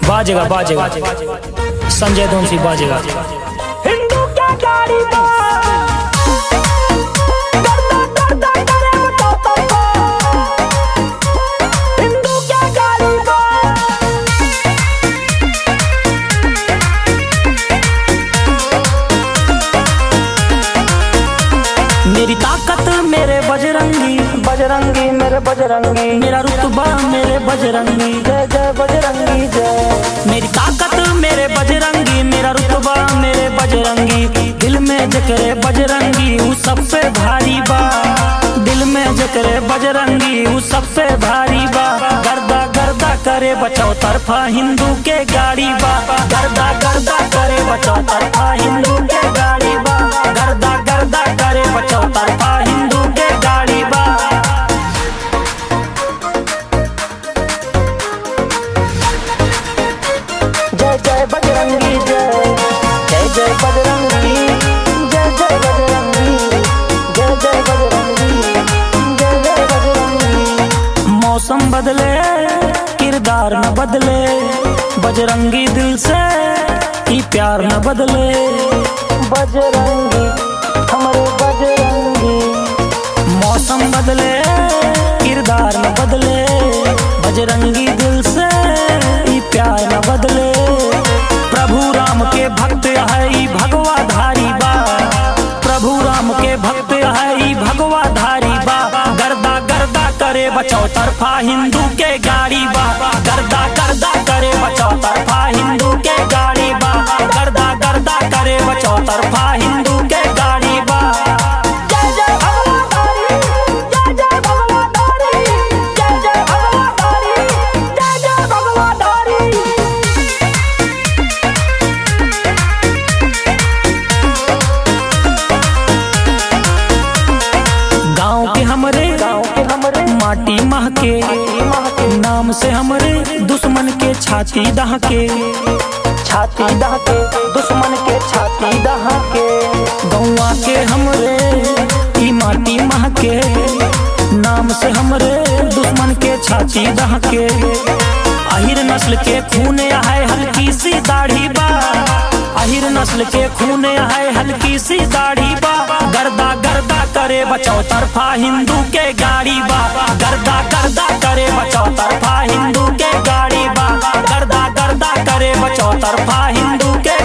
बाजेगा बाजेगा संजय धोनसी बाजेगा हिंदू क्या गाड़ी बा करता करता करे बताता बा हिंदू क्या गाड़ी बा मेरी ताकत मेरे बजरंगी बजरंगी मेरे बजरंगी मेरा रुतबा मेरे बजरंगी जय जय बजरंगी जय मेरी ताकत मेरे बजरंगी मेरा रुतबा मेरे बजरंगी दिल में जकरे बजरंगी वो सबसे भारी बा दिल में जकरे बजरंगी वो सबसे भारी बा गर्दा गर्दा करे बचाओ तरफा हिंदू के गाड़ी बा गर्दा गर्दा करे बचाओ तरफा हिंदू के गाड़ी बा गर्दा गर्दा करे बचाओ तरफा हिंदू के गाड़ी बा जय जय बजरंगी जय जय जय बजरंगी जय जय बजरंगी जय जय बजरंगी जय जय बजरंगी मौसम बदले किरदार न बदले बजरंगी दिल से ही प्यार न बदले बजरंगी हमारे बजरंगी मौसम बदले किरदार न बदले बजरंगी दिल से ही प्यार न बदले प्रभु राम के भक्त है ई भगवा धारी बा प्रभु राम के भक्त है ई भगवा धारी बा गर्दा गर्दा करे बचाओ तरफा हिंदू के गाड़ी बा गर्दा गर्दा करे बचाओ तरफा हिंदू के गाड़ी बा गर्दा गर्दा करे बचाओ तरफा हिंदू के गाड़ी बा जय जय भगवाधारी जय जय भगवाधारी जय जय भगवाधारी जय जय भगवाधारी गांव के हमरे गाँव के हमारे माटी महके नाम से हमरे दुश्मन के छाती दहके छाती दहके दुश्मन के छाती दहके गौवा के हमरे ई माटी महके नाम से हमरे दुश्मन के छाती दहके अहिर नस्ल के खून है हल्की सी दाढ़ी बा अहिर नस्ल के खून है हल्की सी दाढ़ी बा गर्दा गर्दा करे बचाओ तरफा हिंदू के गाड़ी बा गर्दा गर्दा करे बचाओ तरफा हिंदू के गाड़ी बा गर्दा गर्दा करे बचाओ तरफा हिंदू के